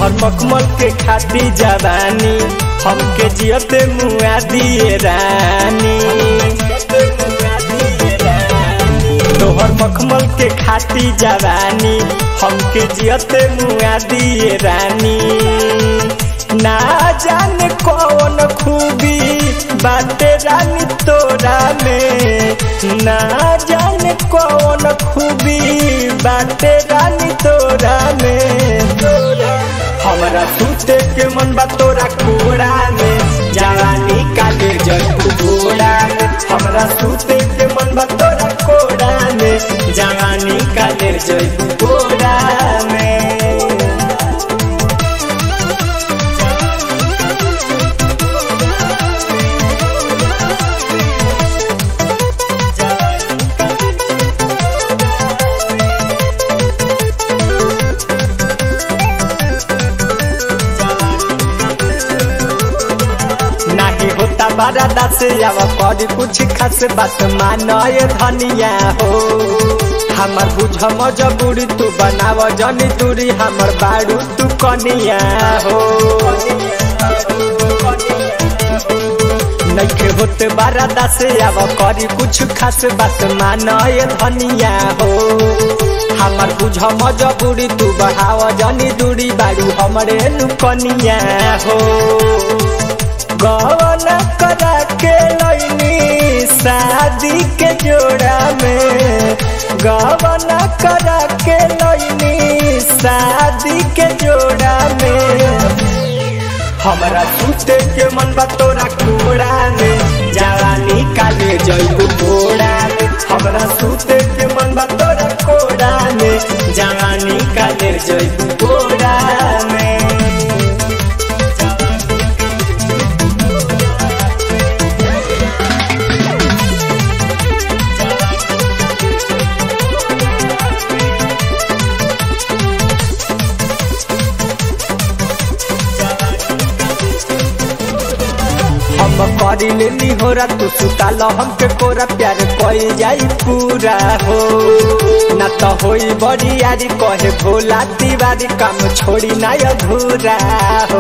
तोहर मखमल के खाती जवानी हमके जियते मुआ दिए रानी तोहर मखमल के खाती जवानी हमके जियते मुआ दिए रानी ना जाने कौन खूबी बाटे रानी तोरा में ना जाने कौन खूबी बाटे रानी तोरा में हमरा सुते के मन बा तोरा कोड़ा में जवानी काले जग घोड़ा में हमरा सुते के मन बा तोरा कोड़ा में जवानी काले जग घोड़ा में नाही होता बड़ा दस आवा कर कुछ खास बात मानय धनिया हो हमर बुझ मजबूरी तू बनाव जनी दूरी हमर बाड़ू तू कनिया हो नइखे होते बारा दस आवा करी कुछ खास बात मानय धनिया हो हमर बुझ मजबूरी तू बढ़ाव जनी दूरी बाड़ू हमरे नु कनिया हो गवन करा के लैनी शादी के जोड़ा में गवन करा के लैनी शादी के जोड़ा में हमरा सुते के मन बा तोरा कोड़ा में जवानी काले जइबू कोड़ा में हमरा सुते के मन बा तोरा कोड़ा में जवानी काले जइबू कोड़ा में हम करी लेनी हो रा तू सुताल हमके कोरा प्यार कोई जाई पूरा हो ना तो होई बड़ी यारी कहे भोला दीवारी काम छोड़ी ना अधूरा हो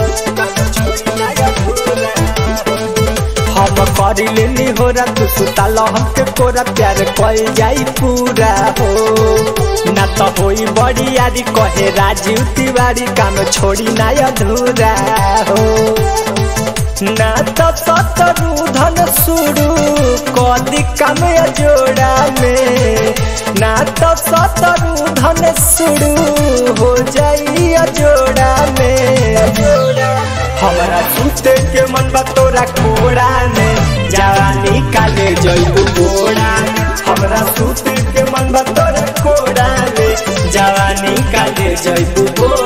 हम करी लेनी हो रा तू सुताल हमके कोरा प्यार कोई जाई पूरा हो ना तो होई बड़ी यारी कहे राजीव तिवारी काम छोड़ी ना अधूरा हो ना तो सतरू धन शुरू कदी काम जोड़ा में ना तो सतरू धन शुरू हो जाई जोड़ा में हमरा सुते के मन बा तोरा कोड़ा में जवानी काले जइबू कोड़ा हमरा सुते के मन बा तोरा कोड़ा में जवानी काले जइबू कोड़ा